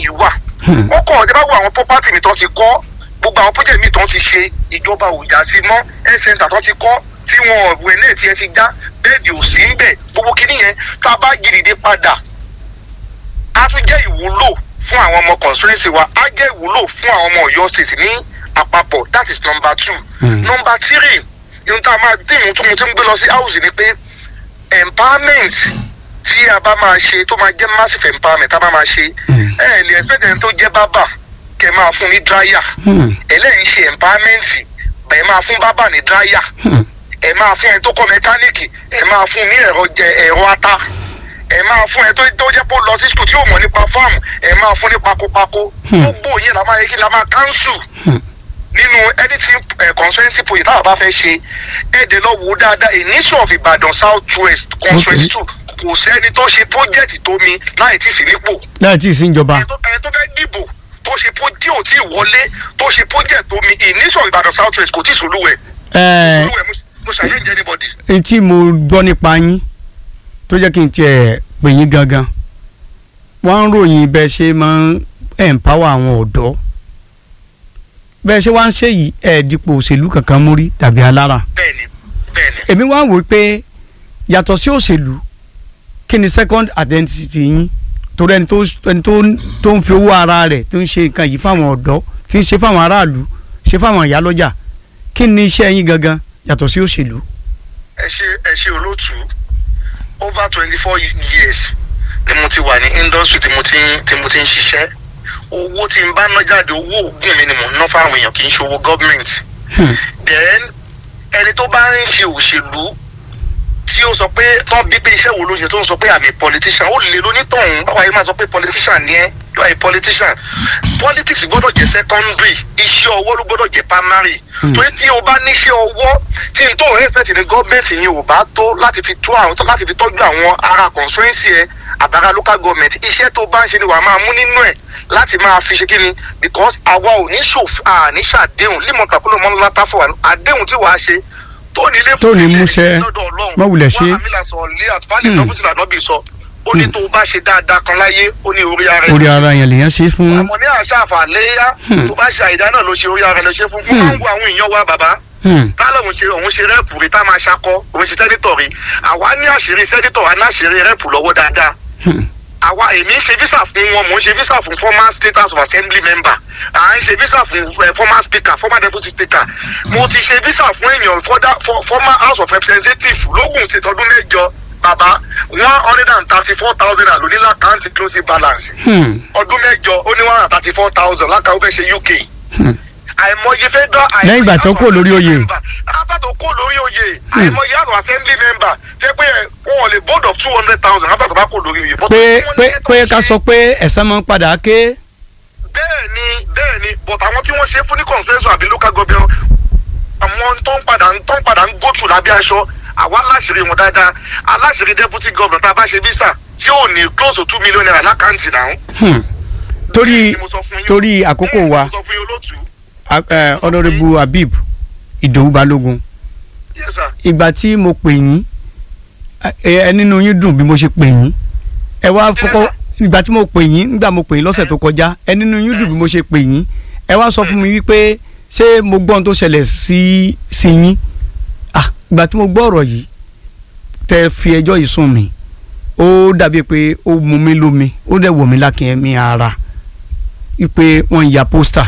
yìí wà wọ́n kọ̀ ọ́ dábàá wo àwọn property mi tán ti kọ́ gbogbo àwọn project mi tán ti ṣe ìjọba ò yá sí mọ́ health center tán ti kọ́ tí wọn ọ̀rùn ẹ̀ náà tiẹ̀ ti já bẹ́ẹ̀dì ò sí ń bẹ̀ gbogbo kinní yẹn tá a bá gírìdé padà á tún jẹ́ ìwúlò fún àwọn ọmọ constituency wa á jẹ́ ìwúlò fún àwọn ọmọ Ọ̀yọ́ state ní àpapọ̀ that is number two number three ihun tá a máa dín ìhun tó mo ti ń gbé lọ sí house ni pé empowerment tí a bá máa ṣe tó máa jẹ́ massive empowerment tá a bá máa ṣe ẹ ẹ lè expect ẹni tó jẹ́ bábà kẹ́ máa fún ní dryer ẹlẹ́yìn ṣe empowerment ẹ máa fún bábà ní dryer ẹ máa fún ẹni tó kọ́ mẹkáníìkì ẹ máa fún ní ẹ̀rọ jẹ ẹ̀rọ ata ẹ máa fún ẹ tó tó jẹ́ pé ó lọ sí skul tí yóò mọ̀ nípa fáàmù ẹ máa fún ní pakopako gbogbo yẹn la máa yẹ kí la máa cancel nínú editing uh, constituency project táwọn bá fẹ́ ṣe ẹ̀ẹ́dẹ̀ lọ wò ó dáadáa initial of Ìbàdàn south west constituency two kò sẹ́ni tó ṣe project tó mi láì tí ì sí nípò láì tí ì sí ìjọba. ẹni tó ẹni tó fẹ́ dìbò tó ṣe pro tí ò tí ì wọlé tó ṣe project tó mi initial Ìbàdàn south west kò tí ì solúwẹ̀ ẹ solúwẹ̀ mo- mo ṣàyẹ̀ǹjẹ́ anybody. ẹ tí mo gbọ́ nípa yín tó jẹ́ kí n tiẹ̀ pè yín gangan wọ́n ń ròyìn bẹ́ẹ̀ ṣe máa ń empower àwọn ọ̀dọ́ bẹ́ẹ̀ ṣe wá ń ṣe yìí ẹ̀ dípò òṣèlú kankan mú rí tàbí alára bẹ́ẹ̀ni bẹ́ẹ̀ni èmi wá wò ó pé yàtọ̀ sí òṣèlú kí ni second identity yín torí ẹni tó ẹni tó tó ń fi owó ara rẹ̀ tó ń ṣe nǹkan yìí fáwọn ọ̀dọ́ tí ń ṣe fáwọn aráàlú ṣe fáwọn ìyálọ́jà kí ni iṣẹ́ yín gangan yàtọ̀ sí òṣèlú. ẹ ṣe ẹ ṣe olóòtú over twenty four years ni mo ti wà ní industry tí mo ti ń tí mo ti ń ṣiṣẹ́ owó tí n bá ná jáde owó oògùn mi ni mò ń ná fáwọn èèyàn kì í ṣe owó government then ẹni tó bá ń ṣe òṣèlú tí ó sọ pé tán bí pé iṣẹ́ wo ló ń ṣe tó ń sọ pé àmì politician ó lè lónítọ̀hún báwa yìí máa sọ pé politician ni ẹ́ you are a politician politics gbọ́dọ̀ jẹ́ secondary iṣẹ́ ọwọ́ ló gbọ́dọ̀ jẹ́ primary torí tí o bá níṣẹ́ ọwọ́ tí n tó rẹ́ fẹ́tì ní gọ́ọ̀mẹ̀ntì yẹn ò bá tó láti fi tó àwọn láti fi tọ́jú àwọn ará constituency ẹ àbára local government iṣẹ́ tó bá ń ṣe ni wàá máa mú nínú ẹ̀ láti máa fi ṣe kíni because àwa ò ní ṣòfin àní ṣàdéhùn límọ̀tà kúlò mọ́ ńlá fún wa àdéhùn tí wàá ṣe tó ní ilé Tó ní múṣẹ, má wulẹ̀ ṣe. wàá mílà sọ lé àtúfálẹ̀ lọ́kùsìlà náà bí sọ ó ní tó o bá ṣe dáadáa kan láyé ó ní orí ara ẹ̀ orí ara yẹn lèyàn ṣe fún àmọ́ ní àṣà àfàléyá tó bá ṣe àìdá náà ló ṣe orí ara ẹ̀ ló ṣe fún fún máa ń wo àwọn èèyàn wa bàbá Hmm. tálọ̀ òun ṣe òun ṣe rẹ́ẹ̀pù rí tá a máa ṣakọ òun ṣe sẹ́nitọ̀ rí àwa ní àṣírí sẹ́nitọ̀ wa ní àṣírí rẹ́ẹ̀pù lọ́wọ́ dáadáa Hmm. àwa èmi ń ṣe visa fún wọn mò ń ṣe visa fún former state house of assembly member à ń ṣe visa fún eh, former speaker former deputy speaker mo ti ṣe visa fún èèyàn further- for- former house of representative lógùn state ọdún mẹ́jọ bàbá one hundred and thirty four thousand naira ló ní lákàntì closing balance Hmm. ọdún mẹ́jọ ó ní one hundred and thirty four thousand lákàwé fẹ́ ṣe uk Hmm. àìmọye fẹ́ dán àìmọye Lẹ́yìn ìgbà tó kúrò lórí oyè. after tó kó lórí oyè àìmọye house of assembly member ṣe pé wọn ò lè board of two hundred thousand after tó bá kó lórí oyè. But pé wọ́n ní pé ètò pé ká ṣe- sọ pé ẹ̀san máa ń padà ké bẹ́ẹ̀ ni bẹ́ẹ̀ ni but àwọn tí wọ́n ṣe fún ní consensus àbí local government àwọn tó ń padà tó ń padà ń go through lábẹ́ aṣọ àwa aláṣìírí wọn dáadáa aláṣìírí deputy governor tá a bá ṣe visa tí ò ní close to two million naira lákàntì náà. Hmm. torí Ni mo sọ fún yín. torí àkókò Bẹ́ẹ̀ ni wa mo sọ fún yín olóòtú. a- eh, honourable Habib Ìdòwú Balógun yes sir. ìgbà tí mo pè yín ẹ ẹ nínú yín dùn bí mo ṣe pè yín ẹ wá kọ́kọ́ ìgbà tí mo pè yín nígbà mo pè yín lọ́sẹ̀ tó kọjá ẹ nínú yín dùn bí mo ṣe pè yín ẹ wá sọ fún mi wípé ṣé mo gbọ́ ohun tó ṣẹlẹ̀ sí sí yín ah ìgbà tí mo gbọ́ ọ̀rọ̀ yìí tẹ fi ẹjọ́ yìí sùn mí ó dàbí pé ó mú mi lómi ó dẹ̀ wọ̀ mí lákìn mi ara wípé wọ́n ń ya pósítà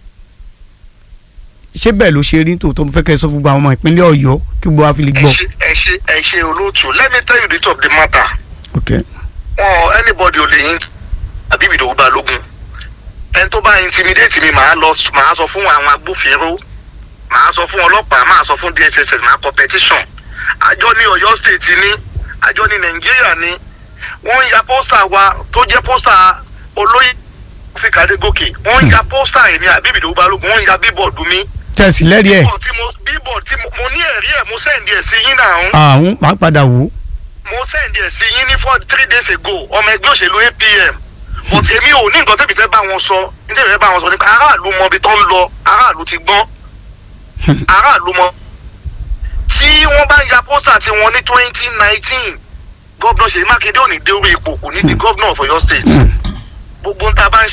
ṣé bẹ́ẹ̀ ló ṣe rí tòótọ́ mo fẹ́ kẹ́ ẹ sọ fún gbogbo àwọn ọmọ ìpínlẹ̀ Ọ̀yọ́ kí gbogbo wa fi lè ẹ gbọ́. ṣe ẹ ṣe ẹ ṣe olóòtú let me tell you the truth of the matter okay. wọn anybody ò lè yín àbí Ìdòwú Balógun ẹni tó bá intimidate mi màá lọ màá sọ fún àwọn agbófinró màá sọ fún ọlọ́pàá màá sọ fún DSS màá kọ petition àjọ ní Ọ̀yọ́ state ní àjọ ní Nàìjíríà ní wọ́n ń ya pósítà wa tó jẹ́ pósítà olóyè Áfíríkà Adégòkè wọ́n ń ya pósítà èmi àbí Ìdòwú Balógun wọ́n ń ya bíbọ̀dù mi tẹ̀sí lẹ́rìí ẹ̀ bíbọ̀dù tí mo bíbọ̀dù tí mo mo ní ẹ̀rí ẹ̀ mo sẹ́ǹdì ẹ̀ sí yín náà àwọn máa padà wò ó. mo send ẹ̀ sí yín ní for three days ago ọmọ ẹgbẹ́ òṣèlú APM but èmi ò ní nǹkan tẹ́bi fẹ́ bá wọn sọ ní tẹ́bi fẹ́ bá wọn sọ nípa aráàlú mọ ibi tó ń lọ aráàlú ti gbọ́n aráàlú mọ. tí wọ́n bá ń ya pósítà tí wọ́n ní twenty nineteen gómìnà Ṣèyí Mákindé ò ní dé orí ipò kò ní di gómìnà of Ọ̀yọ́ state gbogbo ń ta bá ń